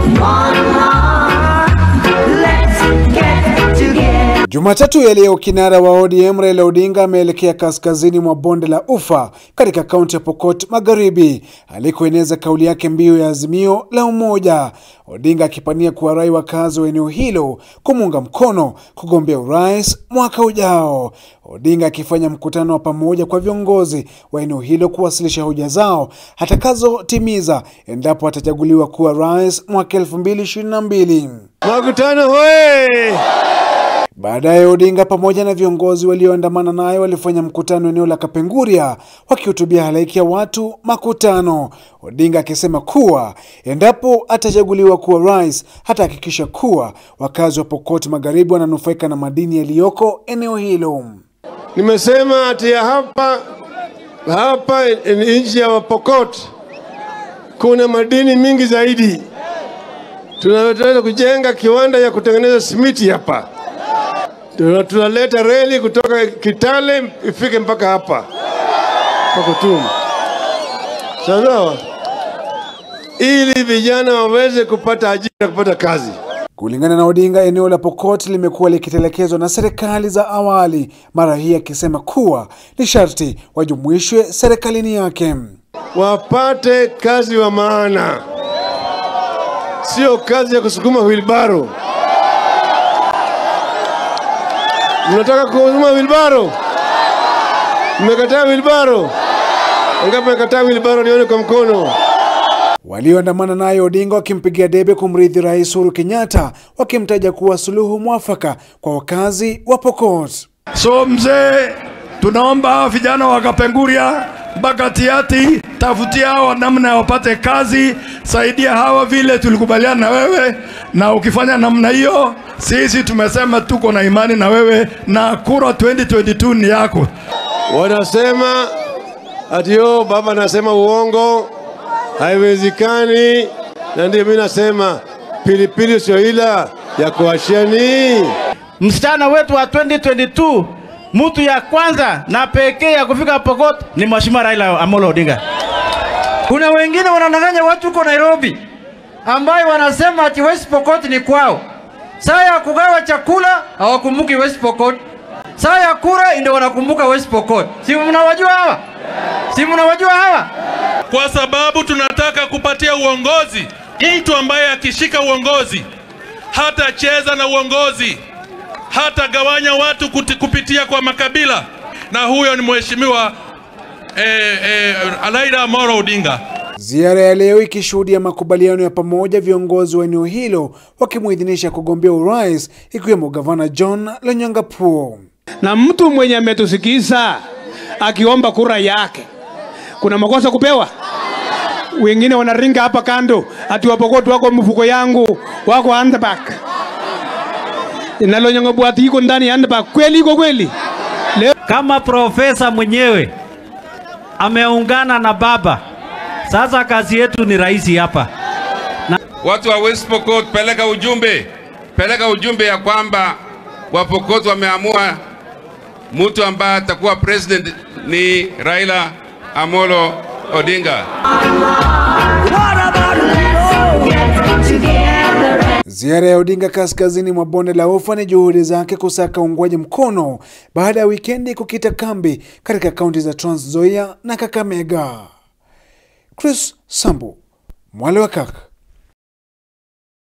one heart. Let's get together. Jumatatu ya leo kinara wa ODM Raila Odinga ameelekea kaskazini mwa bonde la Ufa katika kaunti ya Pokot Magharibi alikoeneza kauli yake mbiu ya Azimio la Umoja. Odinga akipania kuwarai wakazi wa eneo hilo kumuunga mkono kugombea urais mwaka ujao. Odinga akifanya mkutano wa pamoja kwa viongozi wa eneo hilo kuwasilisha hoja zao atakazotimiza endapo atachaguliwa kuwa rais mwaka 2022. Makutano hoye! Baadaye Odinga pamoja na viongozi walioandamana naye walifanya mkutano eneo la Kapenguria wakihutubia halaiki ya watu makutano. Odinga akisema kuwa endapo atachaguliwa kuwa rais hatahakikisha kuwa wakazi wa Pokot Magharibi wananufaika na madini yaliyoko eneo hilo. Nimesema ati ya hapa hapa nchi ya Pokot kuna madini mingi zaidi. Tunaweza kujenga kiwanda ya kutengeneza simiti hapa. Tuna- Tunaleta reli kutoka Kitale ifike mpaka hapa Pakutumu, sawa, ili vijana waweze kupata ajira, kupata kazi. Kulingana na Odinga, eneo la Pokot limekuwa likitelekezwa na serikali za awali, mara hii akisema kuwa ni sharti wajumuishwe serikalini yake. wapate kazi wa maana, sio kazi ya kusukuma wilbaro. Mnataka kusukuma wilbaro? Mmekataa wilbaro? Wangapi mmekataa wilbaro? Nione kwa mkono. Walioandamana naye Odinga wakimpigia debe kumrithi Rais Uhuru Kenyatta, wakimtaja kuwa suluhu mwafaka kwa wakazi wa Pokot. So mzee, tunaomba hawa vijana wa Kapenguria mpaka Tiati, tafutia hawa namna ya wapate kazi, saidia hawa vile tulikubaliana na wewe, na ukifanya namna hiyo, sisi tumesema tuko na imani na wewe, na kura 2022 ni yako. Wanasema ati yo baba anasema uongo, haiwezekani. Na ndio mimi nasema pilipili sio ila ya kuasheni. msichana wetu wa 2022 mtu ya kwanza na pekee ya kufika Pokot ni Mheshimiwa Raila Amolo Odinga. Kuna wengine wanadanganya watu huko Nairobi ambayo wanasema ati West Pokot ni kwao. Saa ya kugawa chakula hawakumbuki West Pokot. Saa ya kura ndio wanakumbuka West Pokot. Si mnawajua hawa? Si mnawajua hawa? kwa sababu tunataka kupatia uongozi mtu ambaye akishika uongozi hatacheza na uongozi, hatagawanya watu kuti- kupitia kwa makabila, na huyo ni mheshimiwa eh, eh, Raila Amolo Odinga. Ziara ya leo ikishuhudia makubaliano ya pamoja, viongozi wa eneo hilo wakimuidhinisha kugombea urais, ikiwemo gavana John Lonyangapuo. na mtu mwenye ametusikiza akiomba kura yake, kuna makosa kupewa? Wengine wanaringa hapa kando ati Wapokot wako mfuko yangu, wako handbag nalonyongobwati iko ndani ya handbag. Kweli iko kweli? kama profesa mwenyewe ameungana na baba. Sasa kazi yetu ni rahisi hapa. Watu wa West Pokot, peleka ujumbe, peleka ujumbe ya kwamba Wapokot wameamua mtu ambaye atakuwa president ni Raila Amolo Odinga. Ziara ya Odinga kaskazini mwa bonde la Ufa ni juhudi zake kusaka uungwaji mkono baada ya wikendi kukita kambi katika kaunti za Trans Nzoia na Kakamega. Chris Sambu, Mwale wa Kaka.